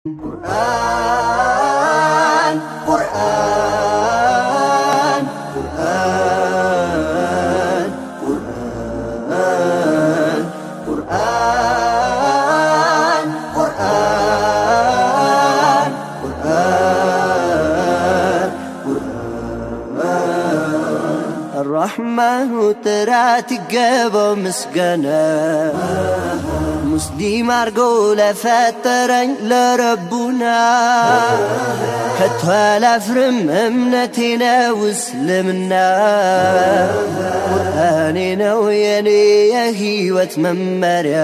ቁርአን ቁርአን ቁርአን ቁርአን ቁርአን ቁርአን ቁርአን ቁርአን الرحمن ጥራት ይገባው ምስጋና ሙስሊም አርጎ ለፈጠረኝ ለረቡና ከቶ አላፍርም እምነቴ ነው እስልምና ቁርአኔ ነው የኔ የህይወት መመሪያ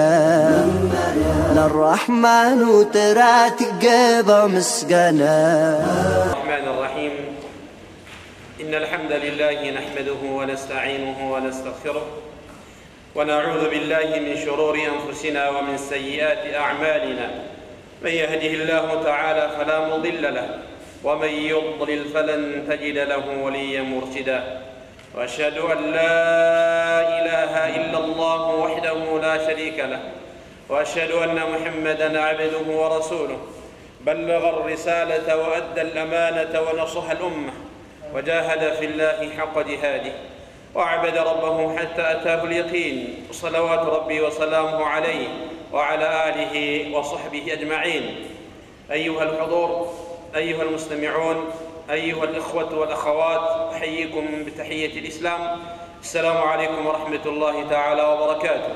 ለራሕማኑ ጥራት ይገባው ምስጋና الرحمن الرحيم إن الحمد لله نحمده ونستعينه ونستغفره ونعوذ بالله من شرور أنفسنا ومن سيئات أعمالنا من يهده الله تعالى فلا مضل له ومن يضلل فلن تجد له وليا مرشدا وأشهد أن لا إله إلا الله وحده لا شريك له وأشهد أن محمدا عبده ورسوله بلغ الرسالة وأدى الأمانة ونصح الأمة وجاهد في الله حق جهاده وعبد ربه حتى أتاه اليقين صلوات ربي وسلامه عليه وعلى آله وصحبه أجمعين أيها الحضور أيها المستمعون أيها الإخوة والأخوات أحييكم بتحية الإسلام السلام عليكم ورحمة الله تعالى وبركاته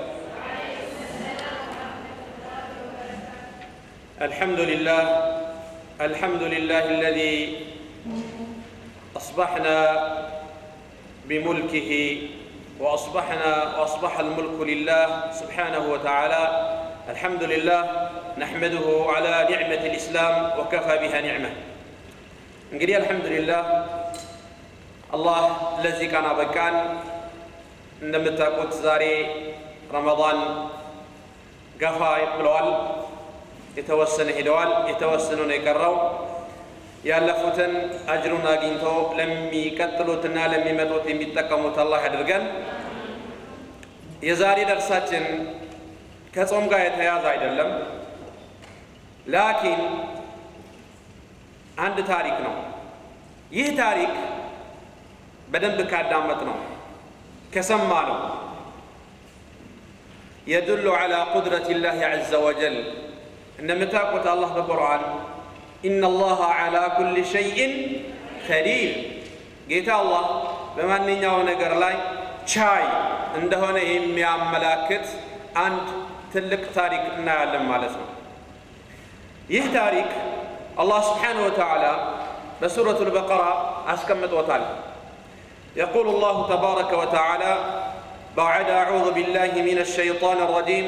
الحمد لله الحمد لله الذي أصبحنا بملكه وأصبحنا وأصبح الملك لله سبحانه وتعالى الحمد لله نحمده على نعمة الإسلام وكفى بها نعمة እንግዲህ አልሐምዱሊላህ አላህ ለዚህ ቀን አበቃን እንደምታውቁት ዛሬ ረመዳን ገፋ ብለዋል የተወሰነ ሄደዋል የተወሰነ ነው የቀረው ያለፉትን አጅሩን አግኝቶ ለሚቀጥሉትና ለሚመጡት የሚጠቀሙት አላህ ያድርገን። የዛሬ ደርሳችን ከጾም ጋር የተያዘ አይደለም፣ ላኪን አንድ ታሪክ ነው። ይህ ታሪክ በደንብ ካዳመጥ ነው ከሰማ ነው የዱሉ ዐላ ቁድረት ላህ ዐዘ ወጀል እንደምታውቁት አላህ በቁርአን ኢነ አላህ ዐላ ኩል ሸይእን ከዲር ጌታ አላህ በማንኛው ነገር ላይ ቻይ እንደሆነ የሚያመላክት አንድ ትልቅ ታሪክ እናያለን ማለት ነው። ይህ ታሪክ አላህ ስብሓነሁ ወተዓላ በሱረቱ ልበቀራ አስቀምጦታል። يقول الله تبارك وتعالى بعد أعوذ بالله من الشيطان الرجيم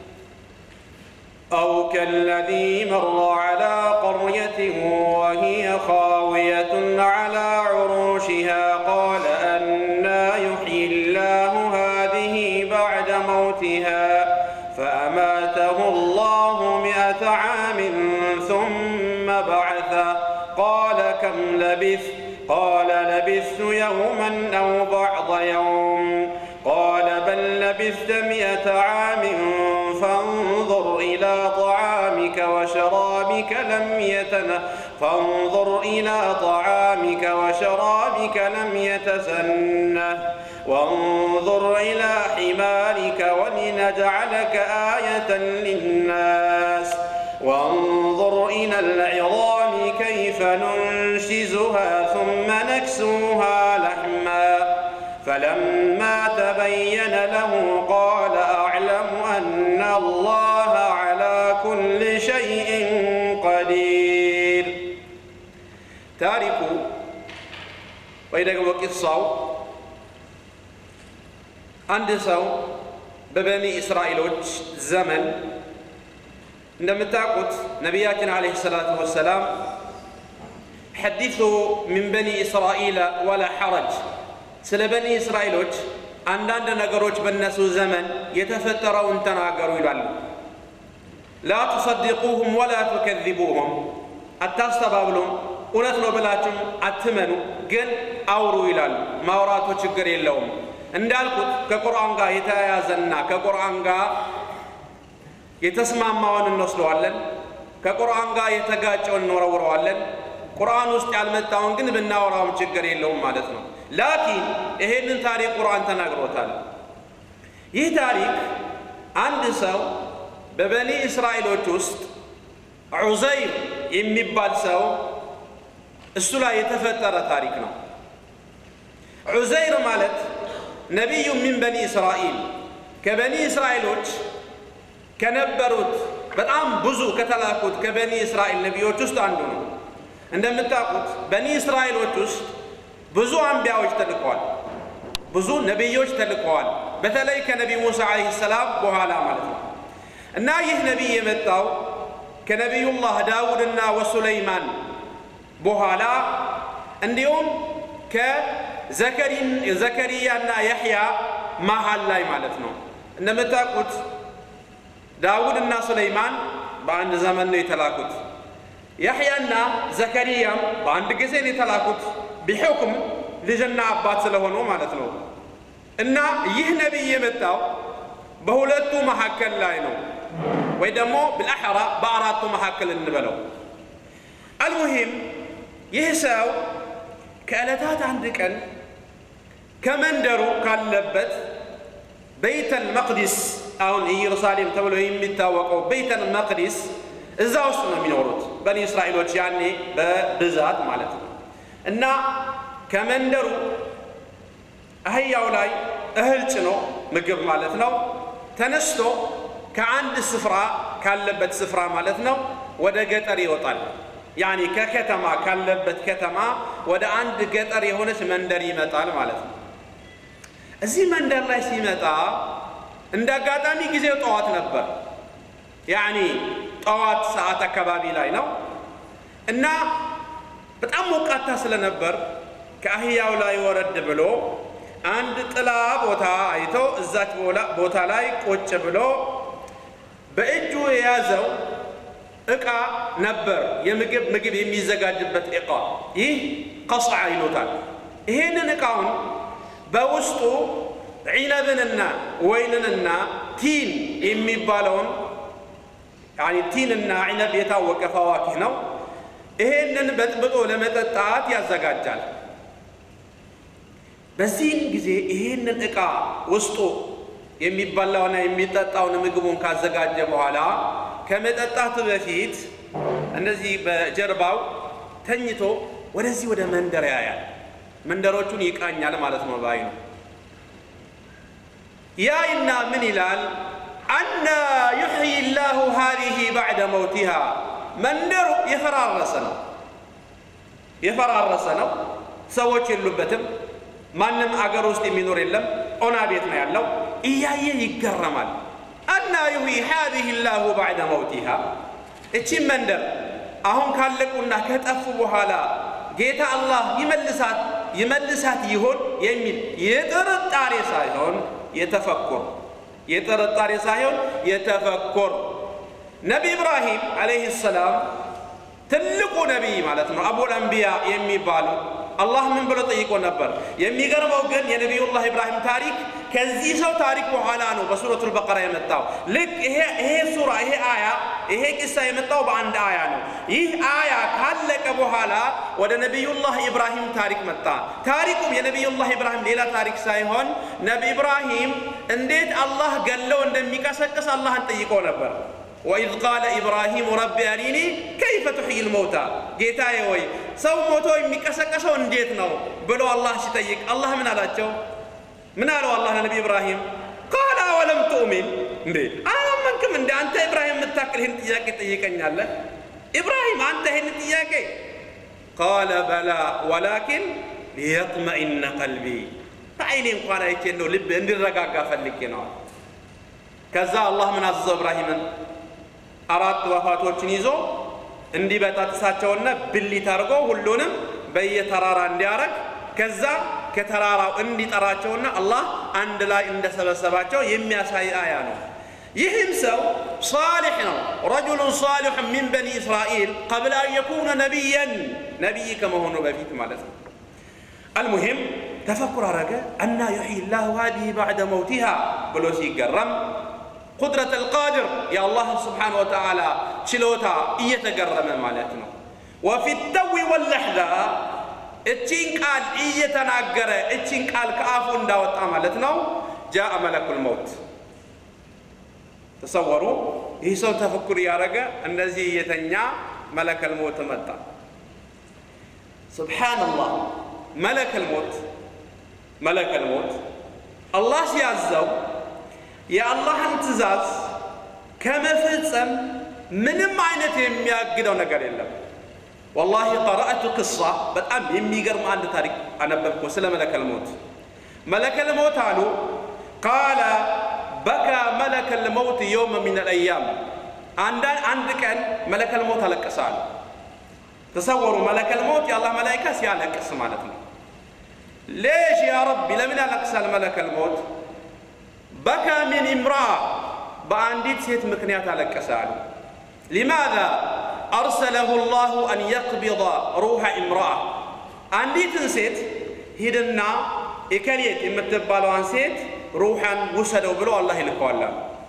أو كالذي مر على قرية وهي خاوية على عروشها قال أنا يحيي الله هذه بعد موتها فأماته الله مئة عام ثم بعثه قال كم لبثت قال لبثت يوما أو بعض يوم قال بل لبثت مئة عام فانظر إلى طعامك وشرابك لم يتن فانظر إلى طعامك وشرابك لم يتسنه وانظر إلى حمارك ولنجعلك آية للناس وانظر إلى العظام كيف ننشزها ثم نكسوها لحما فلما تبين له قال أعلم أن الله على كل شيء قدير تاركوا وإذا قصوا አንድ ሰው በበኒ እስራኤሎች ዘመን እንደምታውቁት ነቢያችን ዓለይሂ ሰላቱ ወሰላም ሐዲሱ ሚን በኒ እስራኤል ወላ ሐረጅ ስለ በኒ እስራኤሎች አንዳንድ ነገሮች በእነሱ ዘመን የተፈጠረውን ተናገሩ ይላሉ። ላ ቱሰድቁሁም ወላ ቱከዚቡሁም፣ አታስተባብሉም፣ እውነት ነው ብላችሁም አትመኑ፣ ግን አውሩ ይላሉ። ማውራቱ ችግር የለውም። እንዳልኩት ከቁርአን ጋር የተያያዘና ከቁርአን ጋር የተስማማውን እንወስደዋለን። ከቁርአን ጋር የተጋጨውን እንወረውረዋለን። ቁርአን ውስጥ ያልመጣውን ግን ብናወራውም ችግር የለውም ማለት ነው። ላኪን ይሄንን ታሪክ ቁርአን ተናግሮታል። ይህ ታሪክ አንድ ሰው በበኒ እስራኤሎች ውስጥ ዑዘይር የሚባል ሰው እሱ ላይ የተፈጠረ ታሪክ ነው። ዑዘይር ማለት ነቢዩ ሚን በኒ እስራኤል ከበኒ እስራኤሎች ከነበሩት በጣም ብዙ ከተላኩት ከበኒ እስራኤል ነቢዮች ውስጥ አንዱ ነው። እንደምታውቁት በኒ እስራኤሎች ውስጥ ብዙ አንቢያዎች ተልከዋል፣ ብዙ ነቢዮች ተልከዋል። በተለይ ከነቢ ሙሳ ዓለይሂ ሰላም በኋላ ማለት ነው እና ይህ ነቢይ የመጣው ከነቢዩላህ ዳውድና ወሱለይማን በኋላ እንዲሁም ከዘከሪያና ያሕያ መሃል ላይ ማለት ነው። እንደምታውቁት ዳውድና ሱለይማን በአንድ ዘመን ነው የተላኩት። ያሕያና ዘከሪያም በአንድ ጊዜ ነው የተላኩት ቢሑክም ልጅና አባት ስለሆኑ ማለት ነው። እና ይህ ነቢይ የመጣው በሁለቱ መካከል ላይ ነው፣ ወይ ደግሞ ብልአሕራ በአራቱ መካከል እንበለው። አልሙሂም ይህ ሰው ከዕለታት አንድ ቀን ከመንደሩ ካለበት በይተል መቅዲስ አሁን ኢየሩሳሌም ተብሎ የሚታወቀው በይተል መቅዲስ እዛ ውስጥ ነው የሚኖሩት በኒ እስራኤሎች ያኔ በብዛት ማለት ነው። እና ከመንደሩ አህያው ላይ እህል ጭኖ ምግብ ማለት ነው ተነስቶ ከአንድ ስፍራ ካለበት ስፍራ ማለት ነው ወደ ገጠር ይወጣል። ያኒ ከከተማ ካለበት ከተማ ወደ አንድ ገጠር የሆነች መንደር ይመጣል ማለት ነው። እዚህ መንደር ላይ ሲመጣ እንደ አጋጣሚ ጊዜው ጠዋት ነበር። ያኒ ጠዋት ሰዓት አካባቢ ላይ ነው እና በጣም ሞቃታ ስለነበር ከአህያው ላይ ወረድ ብሎ አንድ ጥላ ቦታ አይቶ እዛች ቦታ ላይ ቁጭ ብሎ በእጁ የያዘው እቃ ነበር፣ የምግብ ምግብ የሚዘጋጅበት እቃ። ይህ ቀስዓ ይሉታል። ይሄንን እቃውን በውስጡ ዒነብንና ወይንንና ቲን የሚባለውን ቲንና ዒነብ የታወቀ ፈዋኪህ ነው። ይሄንን በጥብጦ ለመጠጣት ያዘጋጃል። በዚህን ጊዜ ይሄንን ዕቃ ውስጡ የሚበላውና የሚጠጣውን ምግቡን ካዘጋጀ በኋላ ከመጠጣቱ በፊት እንደዚህ በጀርባው ተኝቶ ወደዚህ ወደ መንደር ያያል። መንደሮቹን ይቃኛል ማለት ነው። ባይ ነው ያይና ምን ይላል? አና ዩሕይ ላሁ ሃዲሂ ባዕደ መውቲሃ መንደሩ የፈራረሰ ነው፣ የፈራረሰ ነው። ሰዎች የሉበትም። ማንም አገር ውስጥ የሚኖር የለም። ኦና ቤት ነው ያለው። እያየ ይገረማል። አና ዩሕይ ሃዲሂ ላሁ ባዕደ መውቲሃ እቺም መንደር አሁን ካለቁና ከጠፉ በኋላ ጌታ አላህ ይመልሳት ይመልሳት ይሆን የሚል የጥርጣሬ ሳይሆን የተፈኩር የጥርጣሬ ሳይሆን የተፈኩር ነቢ ኢብራሂም ዓለይህ ሰላም ትልቁ ነቢይ ማለት ነው። አቡል አንቢያ የሚባሉ አላህ ምን ብሎ ጠይቆ ነበር? የሚገርመው ግን የነቢዩላህ ኢብራሂም ታሪክ ከዚህ ሰው ታሪክ በኋላ ነው በሱረቱል በቀራ የመጣው። ልክ ይሄ ሱራ ይሄ አያ ይሄ ቂሳ የመጣው በአንድ አያ ነው። ይህ አያ ካለቀ በኋላ ወደ ነቢዩላህ ኢብራሂም ታሪክ መጣ። ታሪኩም የነቢዩላህ ኢብራሂም ሌላ ታሪክ ሳይሆን ነቢ ኢብራሂም እንዴት አላህ ገለው እንደሚቀሰቅስ አላህን ጠይቆ ነበር። ወኢዝ ቃለ ኢብራሂሙ ረቢ አሪኒ ከይፈ ቱሕይል መውታ፣ ጌታዬ ወይ ሰው ሞቶ የሚቀሰቀሰው እንዴት ነው ብሎ አላህ ሲጠይቅ አላህ ምን አላቸው? ምን አለው አላህ ለነቢ ኢብራሂም? ቃለ አወለም ትኡሚን፣ እንዴ አላመንክም እንደ አንተ ኢብራሂም የምታክል ይህን ጥያቄ ጠይቀኛለህ? ኢብራሂም አንተ ይህን ጥያቄ ቃለ በላ ወላኪን ሊየጥመኢነ ቀልቢ፣ በአይኔ እንኳን አይቼ እንደው ልብ እንዲረጋጋ ፈልጌ ነዋል። ከዛ አላህ ምን አዘዘው ኢብራሂምን አራት ወፋቶችን ይዞ እንዲበጣጥሳቸውና ብሊት አድርጎ ሁሉንም በየተራራ እንዲያረግ ከዛ ከተራራው እንዲጠራቸውና አላህ አንድ ላይ እንደሰበሰባቸው የሚያሳይ አያ ነው። ይህም ሰው ሳሊሕ ነው። ረጁሉን ሳሊሕ ሚን በኒ እስራኤል ቀብለ አን የኩነ ነቢየን ነቢይ ከመሆኑ በፊት ማለት ነው። አልሙሂም ተፈኩር አረገ። አና ዩሕይ ላሁ ሃዲህ ባዕደ መውቲሃ ብሎ ሲገረም ቁድረት አልቃድር የአላህ ስብሓን ወተዓላ ችሎታ እየተገረመ ማለት ነው። ወፊ ተዊ ወለሕዛ እቺን ቃል እየተናገረ እቺን ቃል ከአፉ እንዳወጣ ማለት ነው። ጃአ መለኩል መውት ተሰወሩ። ይህ ሰው ተፈኩር እያደረገ እንደዚህ እየተኛ መለከል ሞት መጣ። ስብሓንላህ መለከል ሞት መለከል ሞት አላህ ሲያዘው የአላህን ትእዛዝ ከመፈጸም ምንም አይነት የሚያግደው ነገር የለም። ወላሂ ቀረአቱ ቅሳ በጣም የሚገርም አንድ ታሪክ አነበብኩ ስለ መለከል ሞት። መለከል ሞት አሉ ቃለ በካ መለከል መውት የውመ ሚን አልአያም አንድ ቀን መለከል ሞት አለቀሰ አሉ። ተሰወሩ መለከል ሞት የአላህ መላይካ ሲያለቅስ ማለት ነው። ሌሽ ያ ረቢ ለምን ያለቅሳል መለከል ሞት? በካ ሚን ኢምራአ በአንዲት ሴት ምክንያት አለቀሰ አሉ። ሊማዛ አርሰለሁ ላሁ አን የቅቢض ሩሐ ኢምራአ አንዲትን ሴት ሂድና ኢከሌት የምትባለዋን ሴት ሩሐን ውሰደው ብሎ አላህ ይልከዋል።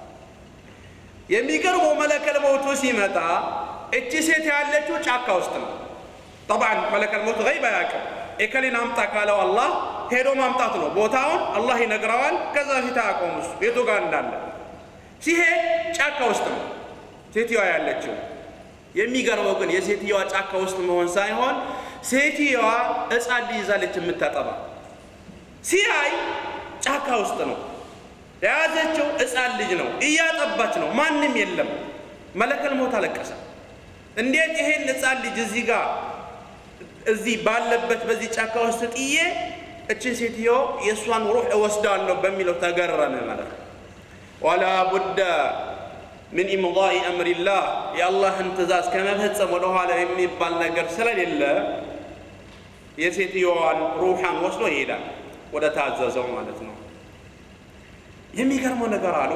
የሚገርመው መለከል ሞቱ ሲመጣ እቺ ሴት ያለችው ጫካ ውስጥ ነው። ጠብዓን መለከል ሞት ገይብ አያውቅም። ኤከሌን አምጣ ካለው አላህ ሄዶ ማምጣት ነው። ቦታውን አላህ ይነግረዋል። ከዛ ፊት አያውቀውም እሱ የቱ ጋር እንዳለ። ሲሄድ ጫካ ውስጥ ነው ሴትየዋ ያለችው። የሚገርመው ግን የሴትየዋ ጫካ ውስጥ መሆን ሳይሆን ሴትየዋ ሕፃን ልጅ ይዛለች የምታጠባ። ሲያይ ጫካ ውስጥ ነው የያዘችው ሕፃን ልጅ ነው፣ እያጠባች ነው። ማንም የለም። መለከል ሞት አለቀሰ። እንዴት ይሄን ሕፃን ልጅ እዚህ ጋር እዚህ ባለበት በዚህ ጫካ ውስጥ ጥዬ እችን ሴትዮ የእሷን ሩሕ እወስዳለሁ በሚለው ተገረመ ማለት ነው። ወላ ቡደ ምን ኢምዳኢ አምሪላህ የአላህን ትእዛዝ ከመፈጸም ወደኋላ የሚባል ነገር ስለሌለ የሴትዮዋን ሩሓን ወስዶ ይሄዳል ወደ ታዘዘው ማለት ነው። የሚገርመው ነገር አሉ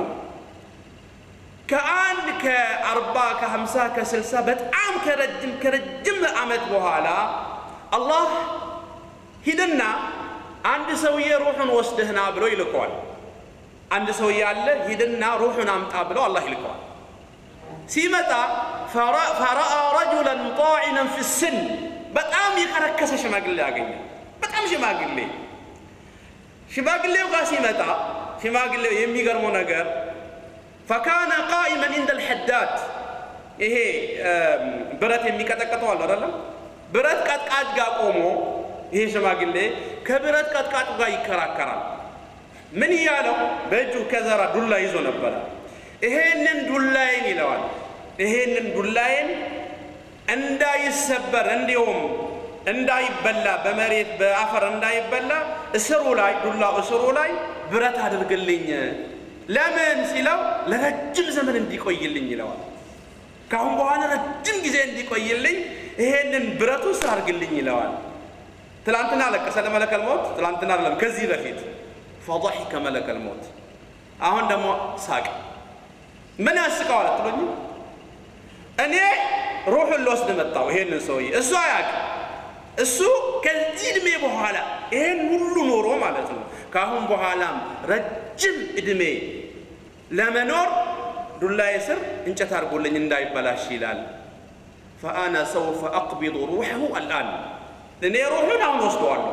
ከአንድ ከአርባ ከሀምሳ ከስልሳ በጣም ከረጅም ከረጅም ዓመት በኋላ አላህ ሂድና አንድ ሰውዬ ሩሑን ወስደህና ብሎ ይልከዋል። አንድ ሰውዬ አለ ሂድና ሩሑን አምጣ ብሎ አላህ ይልከዋል። ሲመጣ ፈረአ ረጁለን ጣዒነን ፊ ስን በጣም የከረከሰ ሽማግሌ ያገኘ። በጣም ሽማግሌ ሽማግሌው ጋር ሲመጣ ሽማግሌው የሚገርመው ነገር ፈካነ ቃኢመን ኢንደ ልሐዳድ ይሄ ብረት የሚቀጠቅጠው አለ አይደለም ብረት ቀጥቃጭ ጋር ቆሞ ይሄ ሽማግሌ ከብረት ቀጥቃጭ ጋር ይከራከራል ምን እያለው በእጁ ከዘራ ዱላ ይዞ ነበረ ይሄንን ዱላዬን ይለዋል ይሄንን ዱላዬን እንዳይሰበር እንዲሁም እንዳይበላ በመሬት በአፈር እንዳይበላ እስሩ ላይ ዱላው እስሩ ላይ ብረት አድርግልኝ ለምን ሲለው ለረጅም ዘመን እንዲቆይልኝ ይለዋል። ከአሁን በኋላ ረጅም ጊዜ እንዲቆይልኝ ይሄንን ብረቱ ስራ አድርግልኝ ይለዋል። ትላንትና አለቀሰ ለመለከል ሞት፣ ትላንትና አይደለም ከዚህ በፊት ፈضحከ መለከል ሞት። አሁን ደግሞ ሳቅ። ምን ያስቀዋል አትሉኝ? እኔ ሩሑን ልወስድ መጣሁ ይሄንን ሰውዬ እሱ አያውቅም። እሱ ከዚህ ዕድሜ በኋላ ይሄን ሁሉ ኖሮ ማለት ነው ከአሁን በኋላም ረጅም ዕድሜ ለመኖር ዱላዬ ስር እንጨት አድርጎልኝ እንዳይበላሽ ይላል። ፈአና ሰውፈ አቅቢዱ ሩሐሁ አልአን እኔ ሩሑን አሁን ወስደዋለሁ።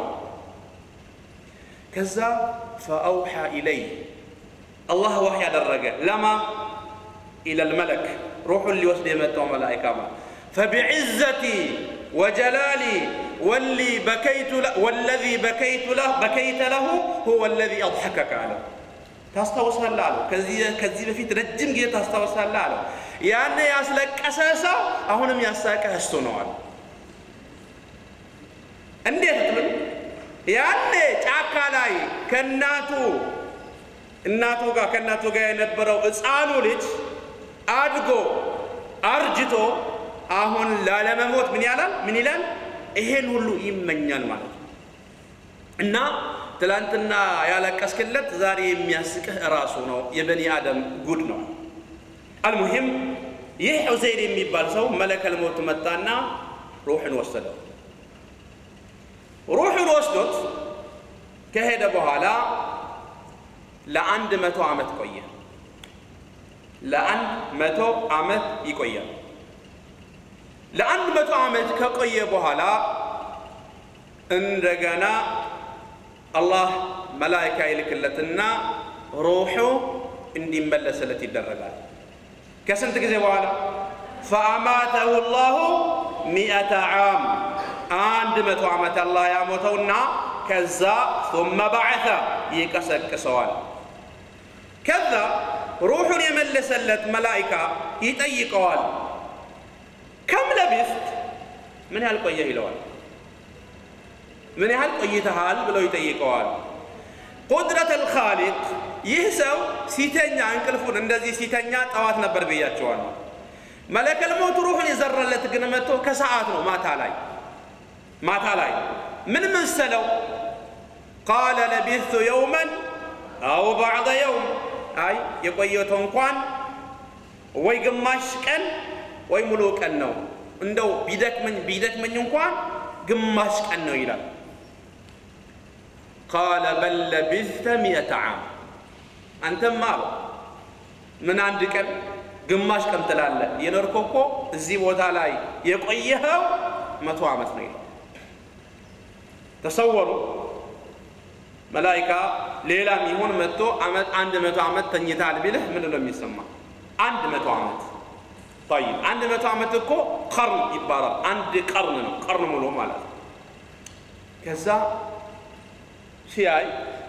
ከዛ ፈአውሓ ኢለይ አላህ ዋህ ያደረገ ለማ ኢለል መለክ ሩሑን ሊወስድ የመጣው መላኢካ ማ ፈቢዕዘቲ ወጀላሊ ወሊ በከይቱ ወለዚ በከይቱ በከይተ ለሁ ሁወ ለዚ አድሐከከ አለው። ታስታውሳለህ አለው። ከዚህ በፊት ረጅም ጊዜ ታስታውሳለህ አለው። ያኔ ያስለቀሰ ሰው አሁንም ያሳቀህ እሱ ነው አለ። እንዴት ትብል ያኔ ጫካ ላይ ከእናቱ እናቱ ጋር ከእናቱ ጋር የነበረው ሕፃኑ ልጅ አድጎ አርጅቶ አሁን ላለመሞት ምን ያላል ምን ይላል? ይሄን ሁሉ ይመኛል ማለት ነው። እና ትላንትና ያለቀስክለት ዛሬ የሚያስቅህ እራሱ ነው። የበኒ አደም ጉድ ነው። አልሙሂም ይህ ዑዘይር የሚባል ሰው መለከል ሞት መጣና ሩሕን ወሰደው። ሩሕን ወስዶት ከሄደ በኋላ ለአንድ መቶ ዓመት ቆየ። ለአንድ መቶ ዓመት ይቆያል። ለአንድ መቶ ዓመት ከቆየ በኋላ እንደገና አላህ መላኢካ ይልክለትና ሩሑ እንዲመለስለት ይደረጋል። ከስንት ጊዜ በኋላ ፈአማተሁ ላሁ ሚአተ ዓም አንድ መቶ ዓመት አላህ ያሞተውና ከዛ ثመ በዐተ ይቀሰቅሰዋል። ከዛ ሩሑን የመለሰለት መላኢካ ይጠይቀዋል። ከም ለቢስት ምን ያህል ቆየህ ይለዋል። ምን ያህል ቆይተሃል ብለው ይጠይቀዋል። ቁድረት አልኻሊቅ ይህ ሰው ሲተኛ እንቅልፉን እንደዚህ ሲተኛ ጠዋት ነበር ብያቸዋለሁ። መለከል ሞት ሩሑን የዘረለት ግን መጥቶ ከሰዓት ነው ማታ ላይ ማታ ላይ ምን መሰለው? ቃለ ለቢስቱ የውመን አው ባዕደ የውም አይ የቆየተው እንኳን ወይ ግማሽ ቀን ወይ ሙሉ ቀን ነው። እንደው ቢደክመኝ ቢደክመኝ እንኳን ግማሽ ቀን ነው ይላል። ቃለ በል ለቢስተ ሚእተ ዓም አንተማ አለው ምን አንድ ቀን ግማሽ ቀን ትላለህ? የኖርከው እኮ እዚህ ቦታ ላይ የቆየኸው መቶ ዓመት ነው ይላል። ተሰወሩ መላኢካ ሌላም ይሁን መጥቶ ዓመት አንድ መቶ ዓመት ተኝታል ቢልህ ምን ነው የሚሰማ? አንድ መቶ ዓመት ጠይብ፣ አንድ መቶ ዓመት እኮ ቀርን ይባላል። አንድ ቀርን ነው፣ ቀርን ሙሉ ማለት ነው። ከዛ ሲያይ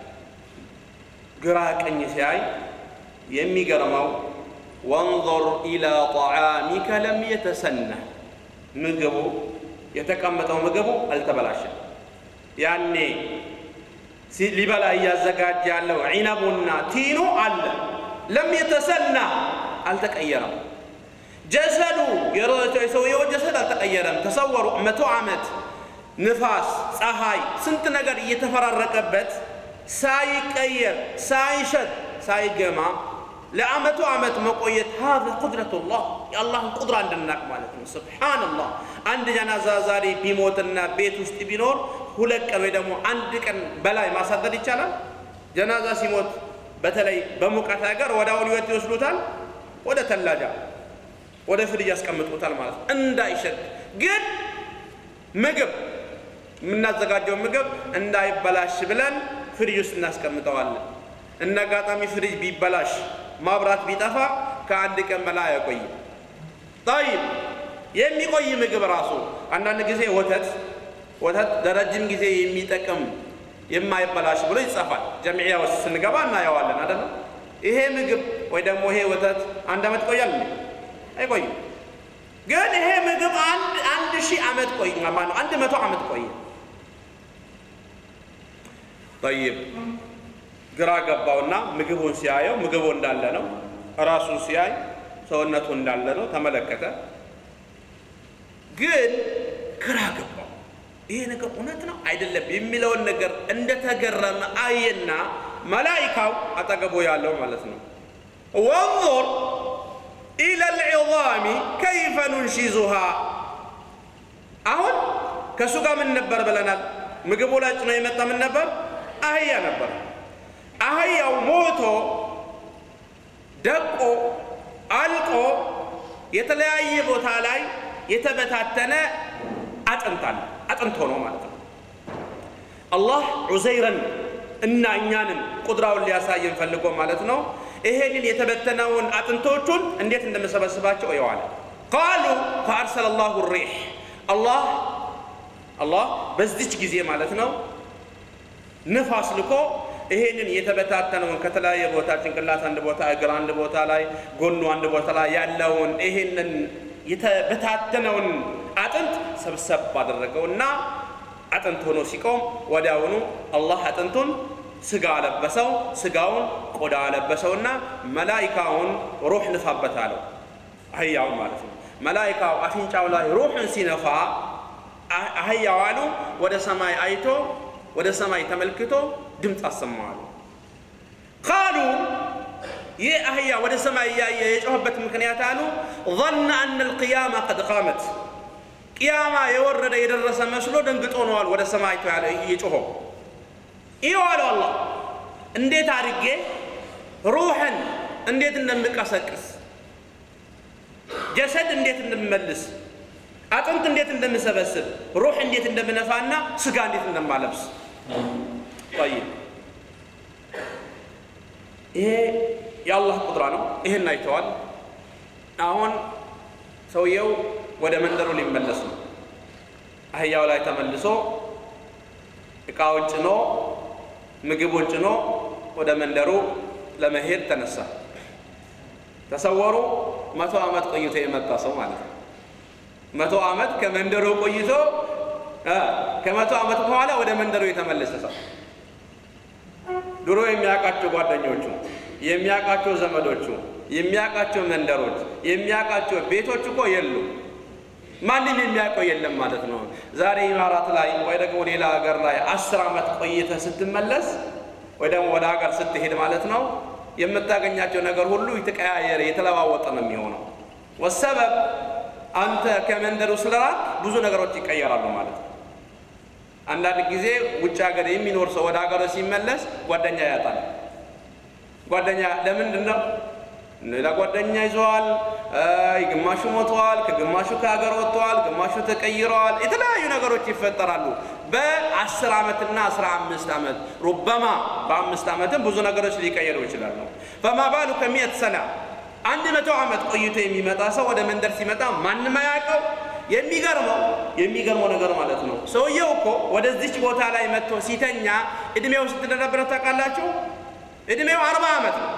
ግራ ቀኝ ሲያይ የሚገርመው ወንظር ኢላ ጠዓሚከ ለም የተሰነህ ምግቡ የተቀመጠው ምግቡ አልተበላሸም። ያኔ ሊበላ እያዘጋጀ ያለው ዒነቡና ቲኑ አለ። ለም የተሰና አልተቀየረም። ጀሰዱ የሰውየው ጀሰድ አልተቀየረም። ተሰወሩ መቶ ዓመት ንፋስ፣ ፀሐይ፣ ስንት ነገር እየተፈራረቀበት ሳይቀየር ሳይሸት ሳይገማ ለአመቱ ዓመት መቆየት ሀዛ ቁድረቱላህ የአላህን ቁድራ እንድናቅ ማለት ነው። ስብሓንላህ አንድ ጀናዛ ዛሬ ቢሞትና ቤት ውስጥ ቢኖር ሁለት ቀን ወይ ደግሞ አንድ ቀን በላይ ማሳደር ይቻላል። ጀናዛ ሲሞት በተለይ በሙቀት ሀገር ወደ አሁን ህይወት ይወስዱታል፣ ወደ ተላጃ ወደ ፍሪጅ ያስቀምጡታል ማለት ነው እንዳይሸት። ግን ምግብ የምናዘጋጀው ምግብ እንዳይበላሽ ብለን ፍሪጅ ውስጥ እናስቀምጠዋለን። እንደ አጋጣሚ ፍሪጅ ቢበላሽ ማብራት ቢጠፋ ከአንድ ቀን በላይ አይቆይም። ጠይብ የሚቆይ ምግብ ራሱ አንዳንድ ጊዜ ወተት ወተት ለረጅም ጊዜ የሚጠቅም የማይበላሽ ብሎ ይጻፋል። ጀምዕያ ውስጥ ስንገባ እናየዋለን አይደለም። ይሄ ምግብ ወይ ደግሞ ይሄ ወተት አንድ ዓመት ይቆያል እንዴ? አይቆይም። ግን ይሄ ምግብ አንድ አንድ ሺህ ዓመት ቆይ ማነው አንድ መቶ ዓመት ቆየ። ጠይብ ግራ ገባውና ምግቡን ሲያየው ምግቡ እንዳለ ነው። ራሱን ሲያይ ሰውነቱ እንዳለ ነው። ተመለከተ። ግን ግራ ገባው። ይሄ ነገር እውነት ነው አይደለም የሚለውን ነገር እንደተገረመ አየና መላኢካው አጠገቡ ያለው ማለት ነው ወንظር ኢለ ልዕዛሚ ከይፈ ኑንሺዙሃ አሁን ከእሱ ጋር ምን ነበር ብለናል? ምግቡ ላይ ጭኖ የመጣ ምን ነበር? አህያ ነበር። አህያው ሞቶ ደቆ አልቆ የተለያየ ቦታ ላይ የተበታተነ አጥንት አለ። አጥንት ሆኖ ማለት ነው። አላህ ዑዘይረን እና እኛንም ቁድራውን ሊያሳየን ፈልጎ ማለት ነው። ይሄንን የተበተነውን አጥንቶቹን እንዴት እንደመሰበስባቸው እየዋለ ቃሉ ፈአርሰለ ላሁ ሪሕ አላህ አላህ በዚች ጊዜ ማለት ነው ንፋስ ልኮ ይሄንን የተበታተነውን ከተለያየ ቦታ ጭንቅላት አንድ ቦታ፣ እግር አንድ ቦታ ላይ፣ ጎኑ አንድ ቦታ ላይ ያለውን ይሄንን የተበታተነውን አጥንት ሰብሰብ አደረገውና አጥንት ሆኖ ሲቆም ወዲያውኑ አላህ አጥንቱን ስጋ አለበሰው፣ ስጋውን ቆዳ አለበሰውና መላኢካውን ሩህ ንፋበት አለው። አህያውን ማለት ነው። መላኢካው አፍንጫው ላይ ሩሕን ሲነፋ አህያው አሉ ወደ ሰማይ አይቶ ወደ ሰማይ ተመልክቶ ድምፅ አሰማዋሉ። ቃሉ ይህ አህያ ወደ ሰማይ እያየ የጮኸበት ምክንያት አሉ ظن أن القيامة قد قامت ቅያማ የወረደ የደረሰ መስሎ ደንግጦ ነዋል ወደ ሰማይ ያለ እየጮኸው ይኸው አለው አላህ እንዴት አድርጌ ሩሕን እንዴት እንደምቀሰቅስ ጀሰድ እንዴት እንደምመልስ፣ አጥንት እንዴት እንደምሰበስብ፣ ሩህ እንዴት እንደምነፋና ስጋ እንዴት እንደማለብስ። ጠይብ ይሄ የአላህ ቁድራ ነው። ይሄን አይተዋል። አሁን ሰውየው ወደ መንደሩ ሊመለስ ነው። አህያው ላይ ተመልሶ እቃውን ጭኖ ምግቡን ጭኖ ወደ መንደሩ ለመሄድ ተነሳ። ተሰወሩ መቶ ዓመት ቆይቶ የመጣ ሰው ማለት ነው። መቶ ዓመት ከመንደሩ ቆይቶ ከመቶ ዓመት በኋላ ወደ መንደሩ የተመለሰ ሰው ድሮ የሚያውቃቸው ጓደኞቹ፣ የሚያውቃቸው ዘመዶቹ፣ የሚያውቃቸው መንደሮች፣ የሚያውቃቸው ቤቶች እኮ የሉ። ማንም የሚያውቀው የለም ማለት ነው። ዛሬ ኢማራት ላይ ወይ ደግሞ ሌላ ሀገር ላይ አስር ዓመት ቆይተህ ስትመለስ ወይ ደግሞ ወደ ሀገር ስትሄድ ማለት ነው የምታገኛቸው ነገር ሁሉ የተቀያየረ የተለዋወጠ ነው የሚሆነው። ወሰበብ አንተ ከመንደሩ ስለራቅ ብዙ ነገሮች ይቀየራሉ ማለት ነው። አንዳንድ ጊዜ ውጭ ሀገር የሚኖር ሰው ወደ ሀገሩ ሲመለስ ጓደኛ ያጣል። ጓደኛ ለምንድን ነው? ሌላ ጓደኛ ይዘዋል። ግማሹ ሞተዋል፣ ከግማሹ ከሀገር ወጥተዋል፣ ግማሹ ተቀይረዋል። የተለያዩ ነገሮች ይፈጠራሉ። በአስር ዓመትና አስራ አምስት ዓመት ሩበማ በአምስት ዓመትም ብዙ ነገሮች ሊቀየሩ ይችላሉ። ፈማ ባሉ ከሚየት ሰና አንድ መቶ ዓመት ቆይቶ የሚመጣ ሰው ወደ መንደር ሲመጣ ማንም አያውቀው። የሚገርመው የሚገርመው ነገር ማለት ነው ሰውየው እኮ ወደዚች ቦታ ላይ መጥቶ ሲተኛ እድሜው ስንት እንደነበረ ታውቃላችሁ? እድሜው አርባ ዓመት ነው።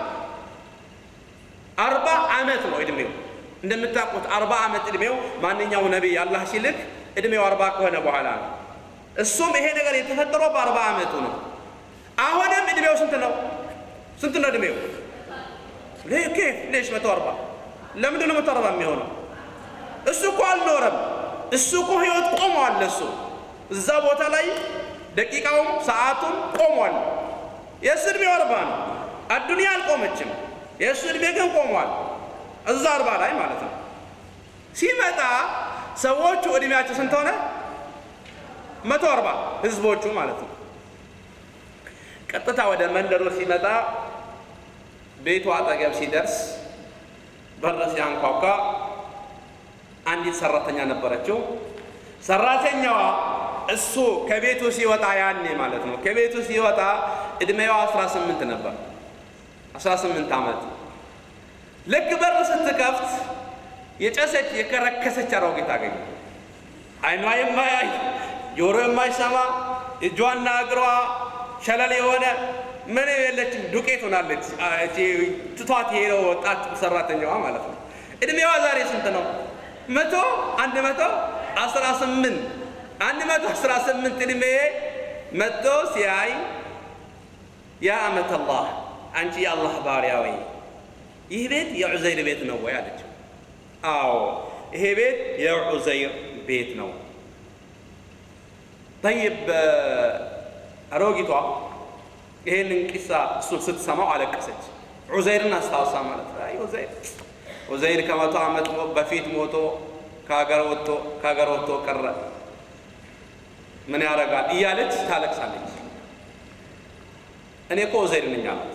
አርባ ዓመት ነው እድሜው። እንደምታውቁት አርባ ዓመት እድሜው ማንኛው ነቢይ አላህ ሲልክ እድሜው አርባ ከሆነ በኋላ ነው። እሱም ይሄ ነገር የተፈጠረው በአርባ ዓመቱ ነው። አሁንም እድሜው ስንት ነው? ስንት ነው እድሜው? ኬፍ ሌሽ መቶ አርባ ለምንድን ነው መቶ አርባ የሚሆነው? እሱ እኮ አልኖረም። እሱ እኮ ህይወት ቆሟል። እሱ እዛ ቦታ ላይ ደቂቃውም ሰዓቱም ቆሟል። የእሱ እድሜው አርባ ነው። አዱንያ አልቆመችም። የእሱ እድሜ ግን ቆሟል። እዛ አርባ ላይ ማለት ነው። ሲመጣ ሰዎቹ እድሜያቸው ስንት ሆነ? መቶ አርባ ህዝቦቹ ማለት ነው። ቀጥታ ወደ መንደሩ ሲመጣ ቤቱ አጠገብ ሲደርስ በር ሲያንኳኳ አንዲት ሰራተኛ ነበረችው። ሰራተኛዋ እሱ ከቤቱ ሲወጣ ያኔ ማለት ነው ከቤቱ ሲወጣ እድሜዋ 18 ነበር። 18 ዓመት ልክ በር ስትከፍት የጨሰች የከረከሰች አሮጊት አገኘ። አይኗ የማያይ ጆሮ የማይሰማ እጇና እግሯ ሸለል የሆነ ምን የለችም ዱቄት ሆናለች። ትቷት የሄደው ወጣት ሰራተኛዋ ማለት ነው። እድሜዋ ዛሬ ስንት ነው? መቶ አንድ መቶ አስራ ስምንት አንድ መቶ አስራ ስምንት እድሜ መጥቶ ሲያይ ያ አመት አላህ አንቺ የአላህ ባሪያ ወይ ይህ ቤት የዑዘይር ቤት ነው ወይ አለችው። አዎ ይሄ ቤት የዑዘይር ቤት ነው። ጠይብ አሮጊቷ ይሄንን ቂሳ እሱን ስትሰማው አለቀሰች። ዑዘይርን አስታውሳ ማለት ነው። አይ ዑዘይር ዑዘይር ከመቶ ዓመት በፊት ሞቶ ከሀገር ወጥቶ ከሀገር ወጥቶ ቀረ ምን ያደርጋል እያለች ታለቅሳለች። እኔ እኮ ዑዘይር ነኝ አላት።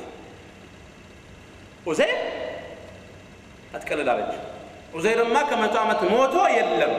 ዑዘይር አትቀልድ አለች። ዑዘይርማ ከመቶ ዓመት ሞቶ የለም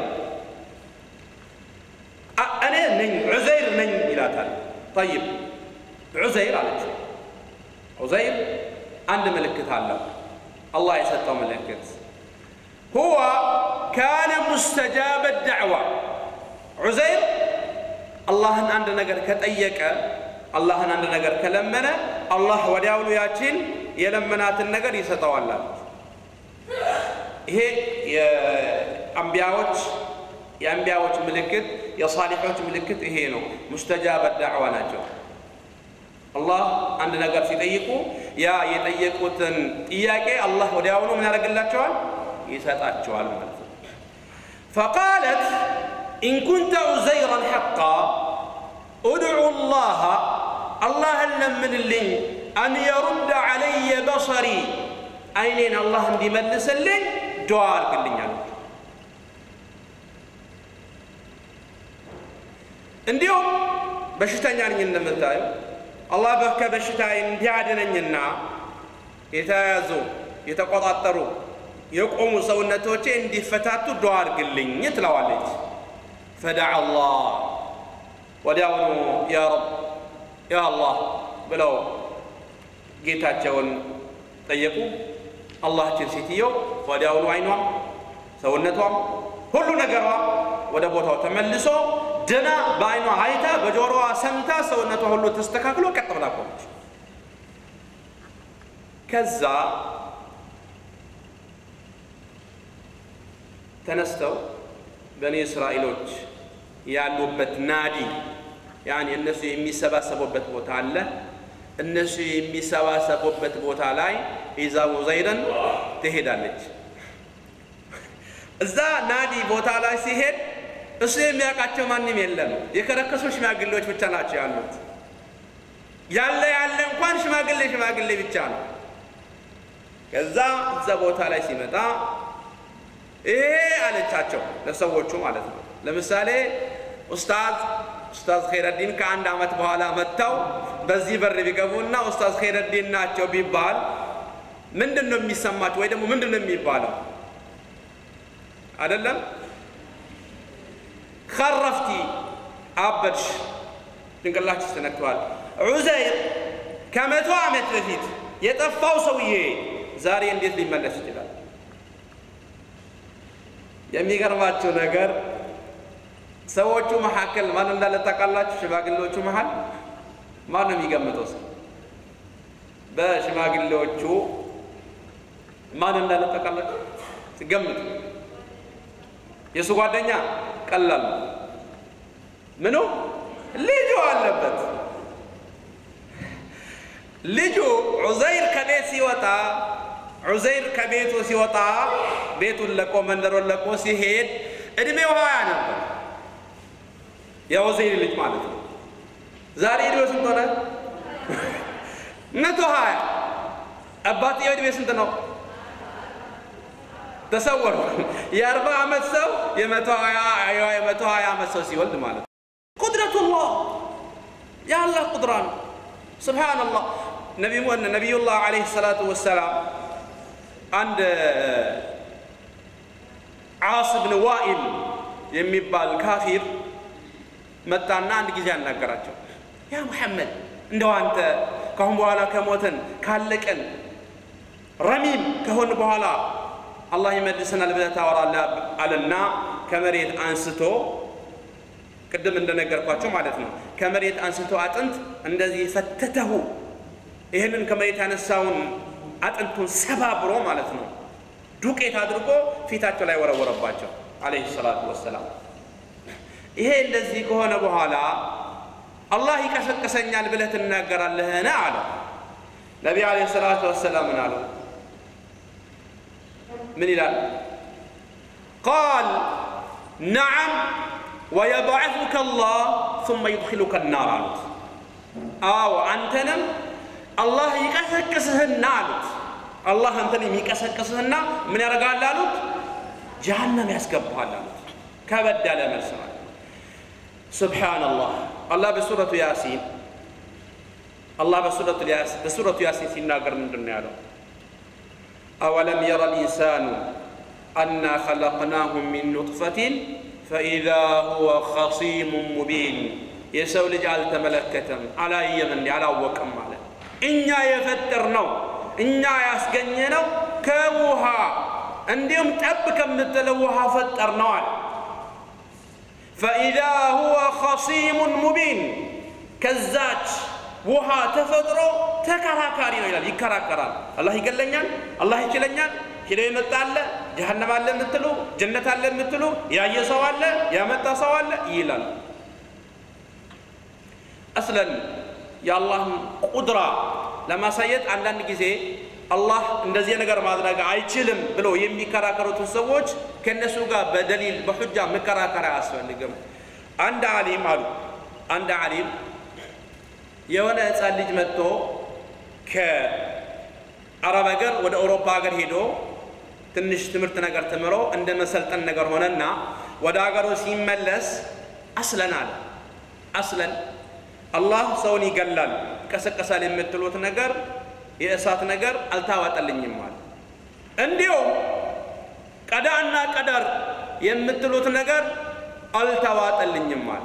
እኔ ነኝ ዑዘይር ነኝ ይላታል። ጠይብ ዑዘይር አለች። ዑዘይር አንድ ምልክት አለው አላህ የሰጠው ምልክት ሁወ ካነ ሙስተጃበ ዳዕዋ ዑዘይር አላህን አንድ ነገር ከጠየቀ አላህን አንድ ነገር ከለመነ አላህ ወዲያውኑ ያችን የለመናትን ነገር ይሰጠዋል አለች። ይሄ የአንቢያዎች የአንቢያዎች ምልክት የሳሊሖች ምልክት ይሄ ነው። ሙስተጃበ ዳዕዋ ናቸው። አላህ አንድ ነገር ሲጠይቁ ያ የጠየቁትን ጥያቄ አላህ ወዲያውኑ ምን ያደርግላቸዋል? ይሰጣቸዋል ማለት ነው። ፈቃለት ኢን ኩንተ ዑዘይረን ሐቃ ኡድዑ ላሃ አላህን ለምንልኝ አን የሩድ ዓለየ በሰሪ አይኔን አላህ እንዲመልስልኝ ዱዓ አድርግልኛል። እንዲሁም በሽተኛ ነኝ እንደምታዩ አላህ ከበሽታ እንዲያድነኝና የተያዙ የተቆጣጠሩ የቆሙ ሰውነቶቼ እንዲፈታቱ ዱዓ አድርግልኝ ትለዋለች። ፈደዓ አላህ ወዲያውኑ ያ ረብ ያ አላህ ብለው ጌታቸውን ጠየቁ። አላህችን ሴትየው ወዲያውኑ አይኗም ሰውነቷም ሁሉ ነገሯ ወደ ቦታው ተመልሶ ደና በአይኗ አይታ በጆሮዋ ሰምታ ሰውነቷ ሁሉ ተስተካክሎ ቀጥ ብላ ቆመች። ከዛ ተነስተው በኒ እስራኤሎች ያሉበት ናዲ ያኔ እነሱ የሚሰባሰቡበት ቦታ አለ። እነሱ የሚሰባሰቡበት ቦታ ላይ ኢዛ ዑዘይርን ትሄዳለች። እዛ ናዲ ቦታ ላይ ሲሄድ እሱ የሚያውቃቸው ማንም የለም። የከረከሱ ሽማግሌዎች ብቻ ናቸው ያሉት። ያለ ያለ እንኳን ሽማግሌ ሽማግሌ ብቻ ነው። ከዛ እዛ ቦታ ላይ ሲመጣ ይሄ አለቻቸው ለሰዎቹ ማለት ነው። ለምሳሌ ኡስታዝ ኡስታዝ ኸይረዲን ከአንድ ዓመት በኋላ መጥተው በዚህ በር ቢገቡና ኡስታዝ ኸይረዲን ናቸው ቢባል ምንድን ነው የሚሰማቸው? ወይ ደግሞ ምንድን ነው የሚባለው? አይደለም ከረፍቲ አበድሽ፣ ጭንቅላችሽ ተነክተዋል። ዑዘይር ከመቶ ዓመት በፊት የጠፋው ሰውዬ ዛሬ እንዴት ሊመለስ ይችላል? የሚገርማችሁ ነገር ሰዎቹ መካከል ማን እንዳለ ታውቃላችሁ? ሽማግሌዎቹ መሀል ማን ነው የሚገምተው ሰው? በሽማግሌዎቹ ማን እንዳለ ታውቃላችሁ? ገምቱ። የእሱ ጓደኛ ቀላል ነው። ምኑ ልጁ አለበት። ልጁ ዑዘይር ከቤት ሲወጣ ዑዘይር ከቤቱ ሲወጣ ቤቱን ለቆ መንደሮን ለቆ ሲሄድ እድሜው ሀያ ነበር። የዑዘይር ልጅ ማለት ነው። ዛሬ እድሜው ስንት ሆነ? መቶ ሀያ አባትየው እድሜ ስንት ነው? ተሰወሩ። የአርባ ዓመት ሰው የመቶ ሀያ ዓመት ሰው ሲወልድ ማለት ነው። ቁድረቱላህ የአላህ ቁድራ ነው። ስብሓንላህ ነቢዩላህ ዓለይሂ ሰላቱ ወሰላም አንድ ዓስ ብን ዋኢል የሚባል ካፊር መጣና አንድ ጊዜ አናገራቸው። ያ ሙሐመድ እንደው አንተ ካሁን በኋላ ከሞትን ካለቀን ረሚም ከሆን በኋላ አላህ ይመልሰናል ብለህ ታወራለህ አለና ከመሬት አንስቶ ቅድም እንደነገርኳቸው ማለት ነው። ከመሬት አንስቶ አጥንት እንደዚህ ፈተተሁ። ይህንን ከመሬት ያነሳውን አጥንቱን ሰባብሮ ማለት ነው ዱቄት አድርጎ ፊታቸው ላይ ወረወረባቸው አለይሂ ሰላቱ ወሰላም። ይሄ እንደዚህ ከሆነ በኋላ አላህ ይቀሰቅሰኛል ብለህ ትናገራለህን? አለ ነቢ አለይሂ ሰላቱ ወሰላም። ምን አሉ? ምን ይላል? ቃል ነዓም ወየብዐሱከ አላህ ሱመ ዩድኪሉከ ናር አሉት። አዎ አንተንም አላህ ይቀሰቅስህና አሉት። አላህ አንተን የሚቀሰቅስህና ምን ያደርጋል አሉት? ጀሃነም ያስገባሃል አሉት። ከበድ ያለ መልስ ማለት ነው። ሱብሓነላህ አላህ በሱረቱ ያሲን አላህ በሱረቱ ያሲን ሲናገር ምንድን ነው ያለው? አወለም የረ ልኢንሳኑ አና ኸለቅናሁ ሚን ኑጥፈቲን ፈኢዛ ሁወ ኸሲሙን ሙቢን የሰው ልጅ አልተመለከተም፣ አላየም፣ እንዲ አላወቅም ማለት እኛ የፈጠር ነው እኛ ያስገኘ ነው ከውሃ እንዲሁም ጠብ ከምትለው ውሃ ፈጠር ነው አለ። ፈኢዛ ሁወ ኸሲሙን ሙቢን ከዛች ውሃ ተፈጥሮ ተከራካሪ ነው ይላል። ይከራከራል። አላህ ይገለኛል፣ አላህ ይችለኛል፣ ሄዶ የመጣ አለ፣ ጀሃነም አለ የምትሉ ጀነት አለ የምትሉ ያየ ሰው አለ፣ ያመጣ ሰው አለ ይላል። አስለን የአላህን ቁድራ ለማሳየት አንዳንድ ጊዜ አላህ እንደዚህ ነገር ማድረግ አይችልም ብሎ የሚከራከሩትን ሰዎች ከእነሱ ጋር በደሊል በሑጃ መከራከር አያስፈልግም። አንድ ዓሊም አሉ አንድ ዓሊም የሆነ ህፃን ልጅ መጥቶ ከአረብ ሀገር ወደ አውሮፓ ሀገር ሄዶ ትንሽ ትምህርት ነገር ተምሮ እንደ መሰልጠን ነገር ሆነና ወደ ሀገሩ ሲመለስ አስለን አለ አስለን አላህ ሰውን ይገላል ይቀሰቀሳል የምትሉት ነገር የእሳት ነገር አልታዋጠልኝም አለ። እንዲሁም ቀዳና ቀደር የምትሉት ነገር አልተዋጠልኝም አለ።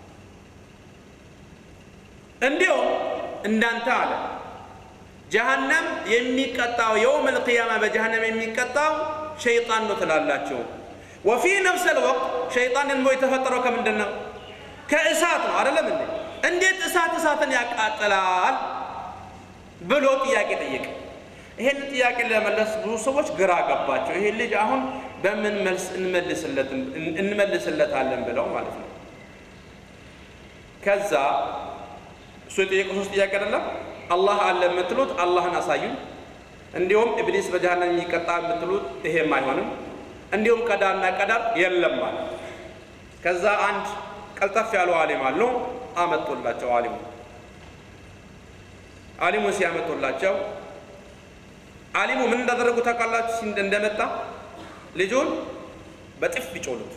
እንዲሁም እንዳንተ አለ ጀሃነም የሚቀጣው የውም ልቅያማ በጀሃነም የሚቀጣው ሸይጣን ነው ትላላችሁ። ወፊ ነፍስ ልወቅት ሸይጣን ደግሞ የተፈጠረው ከምንድን ነው? ከእሳት ነው አይደለም እንዴ? እንዴት እሳት እሳትን ያቃጥላል ብሎ ጥያቄ ጠየቀ። ይሄን ጥያቄ ለመለስ ብዙ ሰዎች ግራ ገባቸው። ይሄ ልጅ አሁን በምን መልስ እንመልስለታለን ብለው ማለት ነው። ከዛ እሱ የጠየቀው ሶስት ጥያቄ አይደለም አላህ አለ የምትሉት አላህን አሳዩኝ፣ እንዲሁም ኢብሊስ በጀሃነም የሚቀጣ የምትሉት ይሄም አይሆንም፣ እንዲሁም ቀዳና ቀዳር የለም ማለት ከዛ አንድ ቀልጠፍ ያሉ አሊም አሉ አመጡላቸው። አሊሙ አሊሙ ሲያመጡላቸው አሊሙ ምን እንዳደረጉ ታውቃላችሁ? እንደመጣ ልጁን በጥፍ ቢጮሉት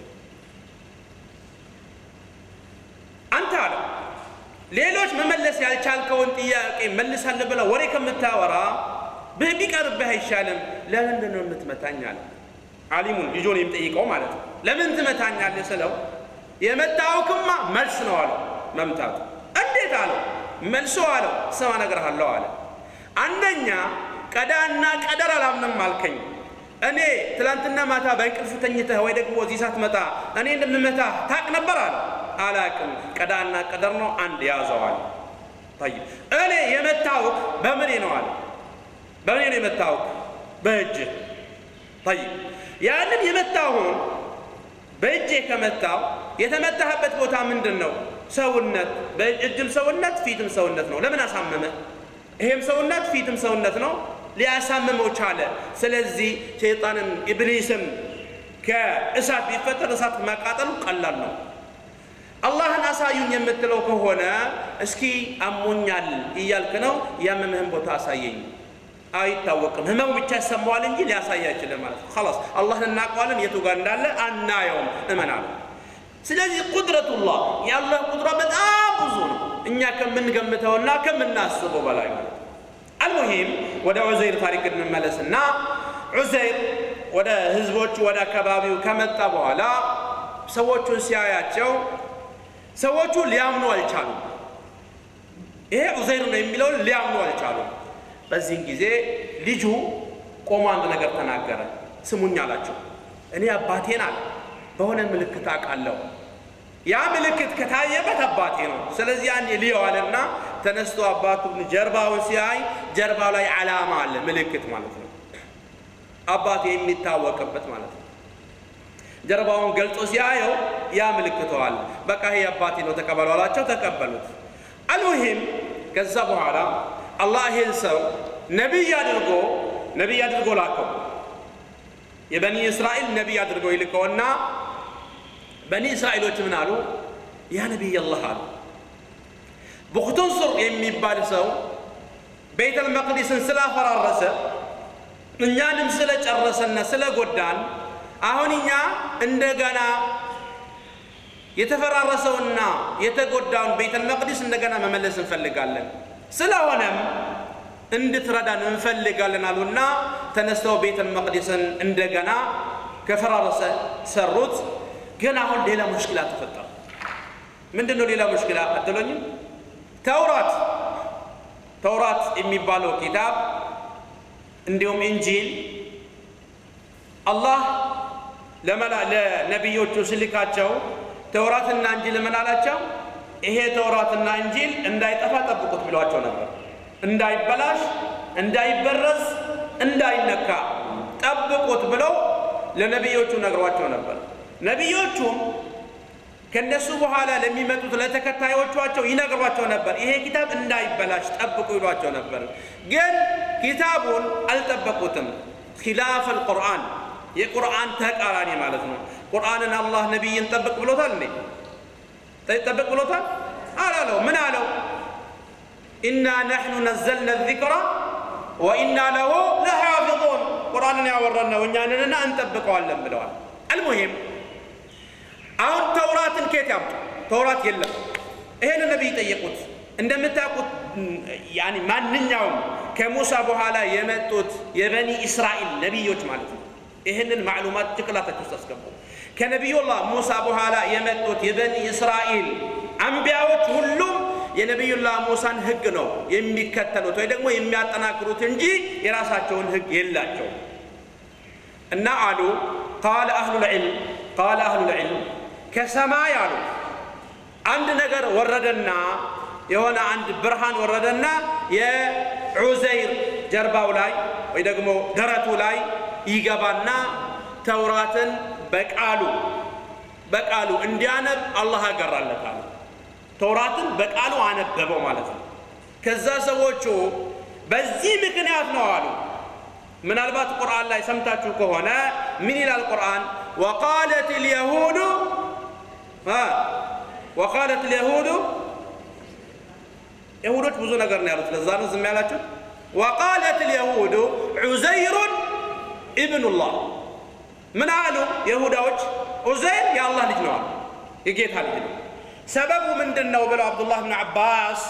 አንተ አለ ሌሎች መመለስ ያልቻልከውን ጥያቄ መልሳለሁ ብለህ ወሬ ከምታወራ ቢቀርብህ አይሻልም? ለምንድን ነው የምትመታኝ አለ። አሊሙን ልጆን የሚጠይቀው ማለት ነው። ለምን ትመታኛለህ ስለው የመታወክማ መልስ ነው አለው። መምታቱ እንዴት አለው? መልሶ አለው ስማ እነግርሃለሁ አለ። አንደኛ ቀዳና ቀደር አላምንም አልከኝ። እኔ ትላንትና ማታ በእንቅልፍ ተኝተህ ወይ ደግሞ እዚህ ሳትመጣ እኔ እንደምመታ ታቅ ነበር አለ። አላቅም ቀዳና ቀደር ነው አንድ ያዘዋል። ጠይብ እኔ የመታወቅ በምኔ ነው አለ። በምኔ ነው የመታወቅ? በእጅህ። ጠይብ ያንን የመታሁን በእጄ ከመታው የተመታህበት ቦታ ምንድን ነው? ሰውነት። በእጅም ሰውነት ፊትም ሰውነት ነው። ለምን አሳመመ? ይሄም ሰውነት ፊትም ሰውነት ነው። ሊያሳምመው ቻለ። ስለዚህ ሸይጣንም ኢብሊስም ከእሳት ቢፈጠር እሳት ማቃጠሉ ቀላል ነው። አላህን አሳዩኝ የምትለው ከሆነ እስኪ አሞኛል እያልክ ነው፣ ያመምህን ቦታ አሳየኝ። አይታወቅም፣ ህመሙ ብቻ ይሰማዋል እንጂ ሊያሳይ አይችልም ማለት ነው። ኸላስ አላህን እናውቀዋለን፣ የቱ ጋር እንዳለ አናየውም፣ እመናለሁ። ስለዚህ ቁድረቱላህ የአላህ ቁድራ በጣም ብዙ ነው፣ እኛ ከምንገምተውና ከምናስበው በላይ ማለት ነው። አልሙሂም ወደ ዑዘይር ታሪክ እንመለስና ዑዘይር ወደ ህዝቦቹ ወደ አካባቢው ከመጣ በኋላ ሰዎቹን ሲያያቸው ሰዎቹ ሊያምኑ አልቻሉም። ይሄ ዑዘይር ነው የሚለውን ሊያምኑ አልቻሉም። በዚህን ጊዜ ልጁ ቆሞ አንድ ነገር ተናገረ። ስሙኝ አላቸው። እኔ አባቴን አለ በሆነ ምልክት አውቃለሁ። ያ ምልክት ከታየበት አባቴ ነው። ስለዚህ ያኔ ልየዋልና ተነስቶ አባቱን ጀርባውን ሲያይ ጀርባው ላይ ዓላማ አለ፣ ምልክት ማለት ነው። አባቴ የሚታወቅበት ማለት ነው። ጀርባውን ገልጾ ሲያየው ያ ምልክቱ አለ። በቃ ይሄ አባቴ ነው ተቀበሉ አላቸው። ተቀበሉት። አልሙሂም ከዛ በኋላ አላህ ይህን ሰው ነቢይ አድርጎ ነቢይ አድርጎ ላከው። የበኒ እስራኤል ነቢይ አድርጎ ይልከውና በኒ እስራኤሎች ምን አሉ? ያ ነቢይ አላህ አሉ። ቡክቱንሱር የሚባል ሰው ቤተል መቅዲስን ስላፈራረሰ እኛንም ስለጨረሰና ስለጎዳን አሁን እኛ እንደገና የተፈራረሰውና የተጎዳውን ቤተል መቅዲስ እንደገና መመለስ እንፈልጋለን። ስለሆነም እንድትረዳን እንፈልጋለን አሉና ተነስተው ቤተል መቅዲስን እንደገና ከፈራረሰ ሰሩት። ግን አሁን ሌላ ሙሽኪላ ተፈጠረ። ምንድን ነው ሌላ ሙሽኪላ አትሉኝም? ተውራት ተውራት የሚባለው ኪታብ እንዲሁም እንጂል አላህ ለነቢዮቹ ስልካቸው ተውራትና እንጂል ምን አላቸው? ይሄ ተውራትና እንጂል እንዳይጠፋ ጠብቁት ብሏቸው ነበር። እንዳይበላሽ፣ እንዳይበረዝ፣ እንዳይነካ ጠብቁት ብለው ለነቢዮቹ ነግሯቸው ነበር። ነቢዮቹም ከነሱ በኋላ ለሚመጡት ለተከታዮቿቸው ይነግሯቸው ነበር። ይሄ ኪታብ እንዳይበላሽ ጠብቁ ይሏቸው ነበር። ግን ኪታቡን አልጠበቁትም። ኪላፍ አልቁርአን የቁርአን ተቃራኒ ማለት ነው። ቁርአንን አላህ ነቢይን ጠብቅ ብሎታል እንዴ? ጠብቅ ብሎታል አላለው። ምን አለው? ኢና ነሕኑ ነዘልና ዚክራ ወኢና ለሁ ለሓፊظን ቁርአንን ያወረን ነው እኛንንና እንጠብቀዋለን ብለዋል። አልሙሂም አሁን ተውራትን ኬት ያምጡ? ተውራት የለም። ይሄን ነቢይ ጠየቁት። እንደምታውቁት ያኒ ማንኛውም ከሙሳ በኋላ የመጡት የበኒ እስራኤል ነቢዮች ማለት ነው ይህንን ማዕሉማት ጭቅላታችሁ ውስጥ አስገቡ። ከነቢዩላህ ሙሳ በኋላ የመጡት የበኒ እስራኤል አንቢያዎች ሁሉም የነቢዩላህ ሙሳን ህግ ነው የሚከተሉት ወይ ደግሞ የሚያጠናክሩት እንጂ የራሳቸውን ህግ የላቸው እና አሉ ቃለ አህሉል ዒልም ቃለ አህሉል ዒልም ከሰማይ አሉ አንድ ነገር ወረደና የሆነ አንድ ብርሃን ወረደና የዑዘይር ጀርባው ላይ ወይ ደግሞ ደረቱ ላይ ይገባና ተውራትን በቃሉ በቃሉ እንዲያነብ አላህ ያገራለታል። ተውራትን በቃሉ አነበበው ማለት ነው። ከዛ ሰዎቹ በዚህ ምክንያት ነው አሉ። ምናልባት ቁርአን ላይ ሰምታችሁ ከሆነ ምን ይላል ቁርአን? ወቃለት ልየሁዱ ወቃለት ልየሁዱ የሁዶች ብዙ ነገር ነው ያሉት። ለዛ ነው ዝም ያላችሁ። ወቃለት ልየሁዱ ዑዘይሩን ኢብኑላህ ምን አሉ የሁዳዎች? ዑዘይር የአላህ ልጅ ነው አሉ፣ የጌታ ልጅ ነው። ሰበቡ ምንድን ነው ብለው አብዱላህ ብን ዓባስ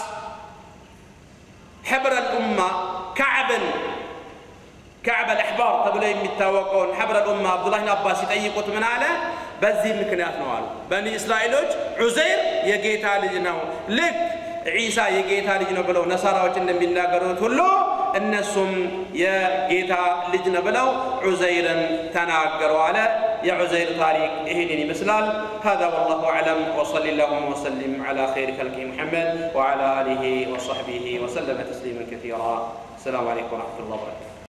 ሕብረ ልኡማ ካዕብን ካዕብ አልአሕባር ተብሎ የሚታወቀውን ሕብረ ልኡማ አብዱላህ ብን ዓባስ ሲጠይቁት ምን አለ? በዚህ ምክንያት ነው አሉ። በኒ እስራኤሎች ዑዘይር የጌታ ልጅ ነው ልክ ዒሳ የጌታ ልጅ ነው ብለው ነሳራዎች እንደሚናገሩት ሁሉ እነሱም የጌታ ልጅ ነው ብለው ዑዘይርን ተናገሩ አለ። የዑዘይር ታሪክ ይህንን ይመስላል። هذا والله أعلم وصل اللهم وسلم على خير خلقه محمد وعلى آله وصحبه وسلم تسليما كثيرا السلام عليكم ورحمة الله وبركاته